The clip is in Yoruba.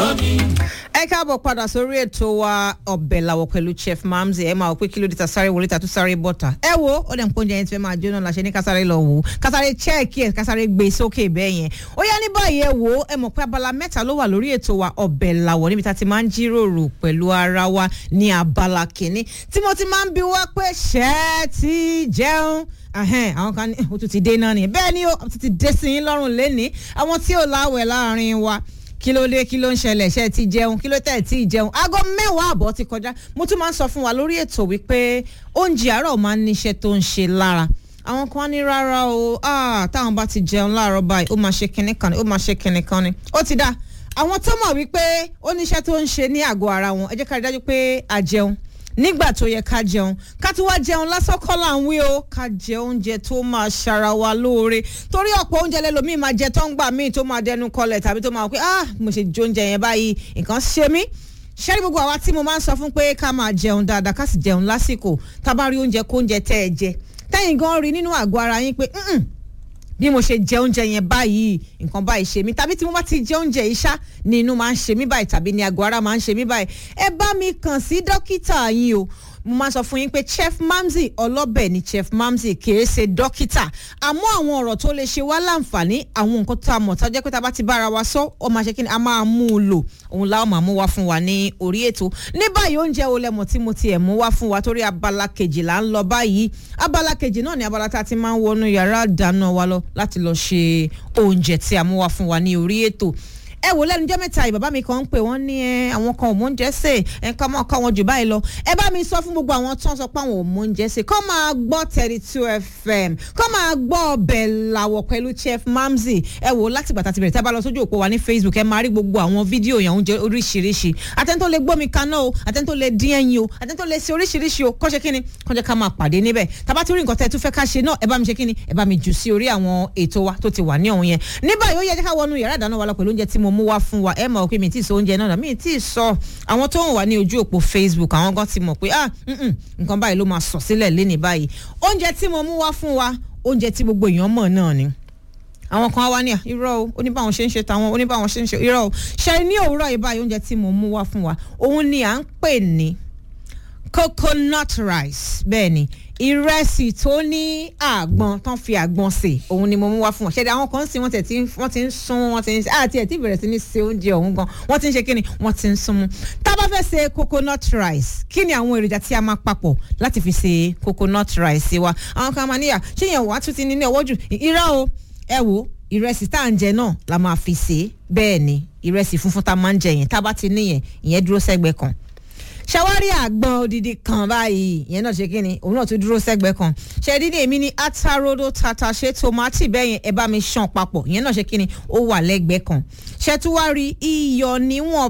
rán mi. ẹ káàbọ̀ padà sórí ètò wa ọbẹ̀ làwọ̀ pẹ̀lú chef mamzi ẹ máa wọ pé kí ló dé ta sáré wọlé ta tún sáré bọ́ta ẹ wo ó dẹ̀ ń pọ́njẹ yẹn tí fẹ́ máa jóná la ṣe ní kásáré lọ wò ó kásáré chẹ́ẹ̀kì ẹ̀ kásáré gbé sókè bẹ́ẹ̀ yẹn ó yá ní báyìí ẹ wò ó ẹ mọ̀ pé abala mẹ́ta ló wà lórí ètò wa ọbẹ̀ làwọ̀ níbi tá a ti máa ń jíròrò pẹ̀lú ara wa ní abala kìíní tí mo ti máa ń bi wá pé ṣẹ́ẹ́ ti jẹun ahẹ́n àwọn kan ní o tún ti dé náà ni bẹ́ẹ̀ ni o tún ti dé sí yín lọ́rùn lẹ́ni àwọn tí ò láwẹ̀ láàrin wa kí ló dé kí ló ń ṣẹlẹ̀ ṣe ti jẹun kí ló tẹ̀ tí ì jẹun aago mẹ́wàá àbọ̀ ti kọjá mo tún máa ń sọ fún wa lórí ètò wípé oúnjẹ àárọ̀ máa ń níṣẹ́ tó ń ṣe lára àwọn kan ní rárá o táwọn bá ti jẹun láàárọ̀ báyìí ó máa ṣe kinní kan ni ó máa ṣe kinní kan ni ó ti dá àwọn tó mọ̀ wípé ó níṣẹ́ tó ń ṣe ní àgọ́ ara wọn ẹ jẹ́ ká rí dájú pé a jẹun nígbà tó yẹ ká jẹun ká tún wá jẹun lásán kọ́ là ń wí o ká jẹ oúnjẹ tó máa ṣara wa lóore torí ọ̀pọ̀ oúnjẹ lẹ́lòmíì máa jẹ tó ń gbà míì tó máa dẹnu kọlẹ̀ tàbí tó máa wọ pé ah mo ṣe jẹ oúnjẹ yẹn báyìí nǹkan ṣe mí ṣẹ́rí gbogbo àwa tí mo máa ń sọ fún pé ká máa jẹun dáadáa ká sì jẹun lásìkò tá a bá rí oúnjẹ kóúnjẹ tẹ́ ẹ jẹ tẹ́yìn gan rí nínú àgọ́ ara yín pé bí mo ṣe jẹ oúnjẹ yẹn báyìí nǹkan báyìí ṣe mí tàbí tí mo bá ti jẹ oúnjẹ yìí ṣá ni inú máa ń ṣe mí báyìí tàbí ni àgọ́ ara máa ń ṣe mí báyìí ẹ bá mi kàn sí dókítà yín o mo máa sọ fún yín pé chef mamzi ọlọ́bẹ̀ ni chef mamzi kìí ṣe dókítà àmọ́ àwọn ọ̀rọ̀ tó lè ṣe wá láǹfààní àwọn nǹkan tó a mọ̀ tó jẹ́ pé tá a bá ti bára wa sọ ọ máa ṣe kí ni a máa mú un lò òun láwọn máa mú wá fún wa ní orí ètò ní báyìí oúnjẹ wo lẹ́mọ̀ tí mo ti ẹ̀ mú wá fún wa torí abala kejì là ń lọ báyìí abala kejì náà ni abala tá a ti máa ń wọnú yàrá ìdáná wa lọ láti lọ ṣe oúnjẹ tí a mú wá fún wa ní orí ètò ẹ wò lẹ́nu jẹ́ mẹ́ta yìí bàbá mi kan ń pè wọ́n ní ẹ àwọn kan ò mọ oúnjẹ sè ẹ ká máa kọ́ wọn jù báyìí lọ ẹ bá mi sọ fún gbogbo àwọn tó ń sọ pé àwọn ò mọ oúnjẹ sè kọ́ máa gbọ́ thirty two fm kọ́ máa gbọ́ ọbẹ̀ làwọ̀ pẹ̀lú chef mamzi ẹ wò láti bàtà ti bẹ̀rẹ̀ tí a bá lọ sójú òpó wa ní facebook ẹ máa rí gbogbo àwọn fídíò yẹn oúnjẹ oríṣiríṣi àtẹ́ntó lè gbómi kaná o àtẹ́ntó lè dín ẹyin o àtẹ́ntó lè ṣe oríṣiríṣi o kọ́ṣe kíni kọ́ṣe ká máa pàdé níbẹ̀ tàbá tí rí nǹkan tẹ́ ẹ tún fẹ́ ká ṣe náà ẹ bá mi ṣe kíni ẹ bá mi jù sí orí àwọn ètò wa tó ti wà ní ọ̀hún yẹn ní báyìí ó yẹ ká wọnú yàrá ìdáná wa lọ pẹ̀lú oúnjẹ tí mo mú wá fún wa ẹ mọ̀ pé mi ti sọ oúnjẹ náà mi ti sọ àwọn tó ń wà ní ojú òpó facebook àwọn gan ti mọ̀ pé ah nǹkan báyìí ló máa sọ sílẹ̀ léni báyìí oúnjẹ tí mo mú wá fún wa oúnjẹ tí gbogbo èèyàn mọ̀ náà ni àwọn kan wá ní irọ́ o oníbàwọn ṣe ń ṣe tàwọn oníbàwọn ṣe ń ṣe irọ́ o ṣe ní òwúrọ̀ yìí báyìí oúnjẹ tí mo mú wá fún wa òun ni à ń pè ní coconut rice bẹ́ẹ̀ ni ìrẹsì tó ní àgbọn tán fi àgbọn sè òun ni mo mú wá fún wọn ṣẹlẹ àwọn kan sí wọn tẹ tí wọn ti ń sún wọn ti ń àti ẹ tí bẹ̀rẹ̀ sí ní se oúnjẹ ọ̀hún gan wọn ti ń ṣe kíni wọn ti ń sún mú tá a bá fẹ́ ṣe coconut rice kí ni àwọn èròjà tí a máa papọ̀ láti fi ṣe coconut rice wa àwọn kan máa níyà ṣé yẹn wàá tún ti ní ní ọwọ́ jù irọ́ o ẹ wò ìrẹsì tá à ń jẹ náà la máa fi ṣe bẹ́ẹ̀ ni ìrẹsì funfun tá a máa ń jẹ yẹn tá a bá ti níyẹn ìyẹn dúró sẹ́gbẹ̀ẹ́ kan ṣàwárí àgbọn odidi kan báyìí ìyẹn náà ṣe kí ni òun náà tún dúró sẹ́gbẹ̀ẹ́ kan ṣẹ́ẹ́dí ní èmi ní atarodo tata ṣe tomati bẹ́ẹ̀ yẹn ẹ bá mi ṣàn papọ̀ ìyẹn náà ṣe kí ni ó wà lẹ́gbẹ̀ẹ́ kan ṣẹ́túwárí iyọ̀ níwọ̀n